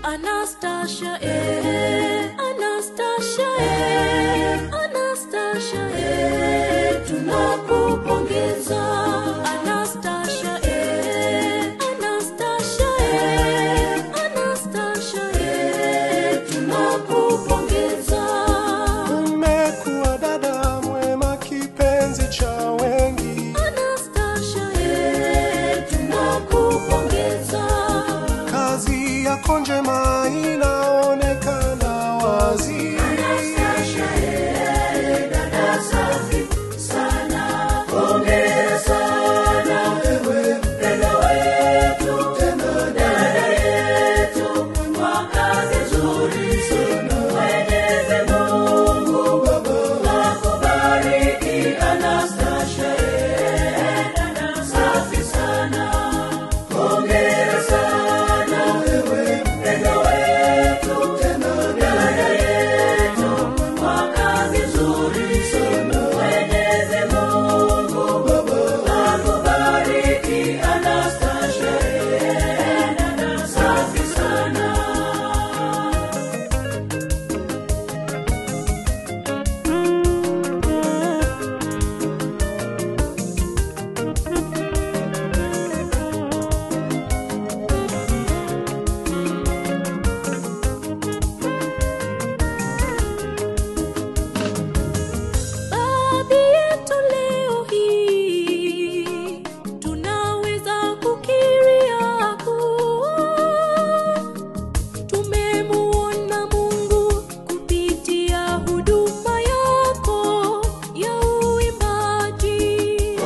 Anastasia, eh, Anastasia, eh, Anastasia, eh, tunakupongeza. Anastasia, eh, Anastasia, eh, Anastasia, eh, tunakupongeza. Umekuwa dada mwema, kipenzi cha wengi, Anastasia, eh, tunakupongeza. kazi yako njema inaonekana wazi. Baadhi yetu leo hii tunaweza kukiria kuwa tumemuona Mungu kupitia huduma yako ya uimbaji.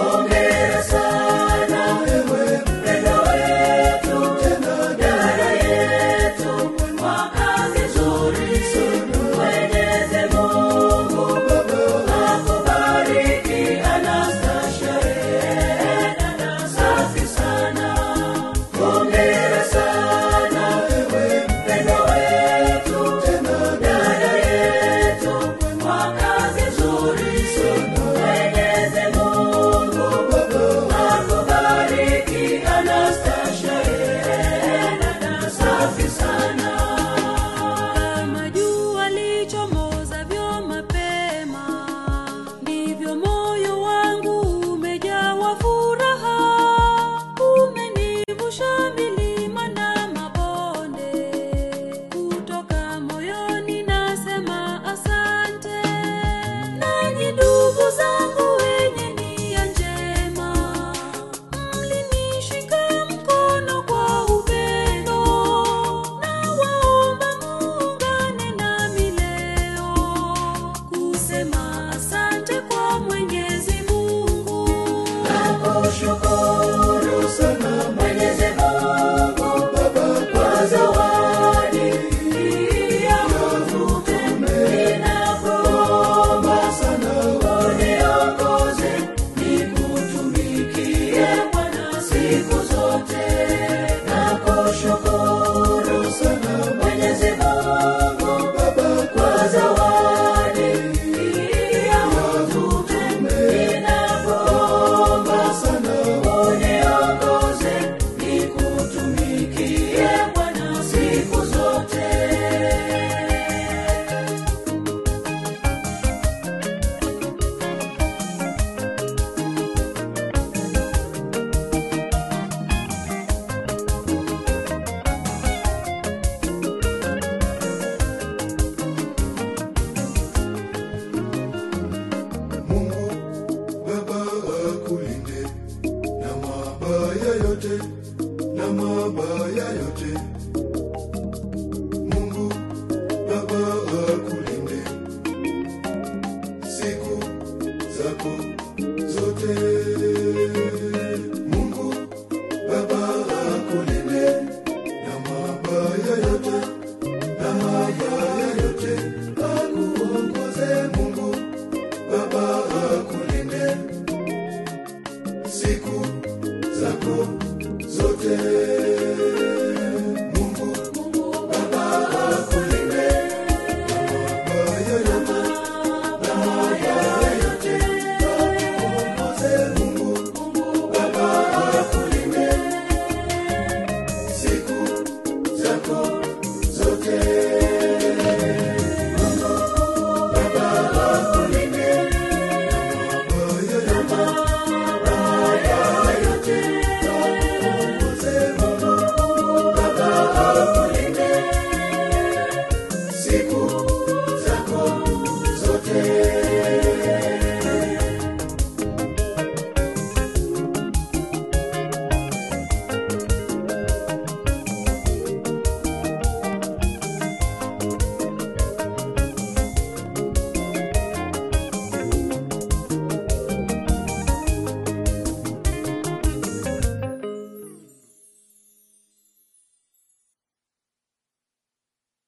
Kama jua lichomozavyo mapema, ndivyo moyo wangu umejawa furaha. Umenivusha milima na mabonde, kutoka moyoni nasema asante. Nanyi ndugu zangu wenye nia njema, mlinishika mkono kwa upendo. Nawaomba muungane nami leo kusema asante kwa Mwenyezi Mungu. Nakushukuru sana Mwenyezi Mungu Baba kwa zawadi ya utume. Ninakuomba sana uniongoze nikutumikie Bwana siku zote. Nakushukuru sana Mwenyezi Mungu Baba kwa zawadi ya utume. Ninakuomba sana uniongoze nikutumikie Bwana siku zote. Mungu Baba akulinde na mabaya yote, na mabaya yote. Mungu Baba akulinde siku zako zote.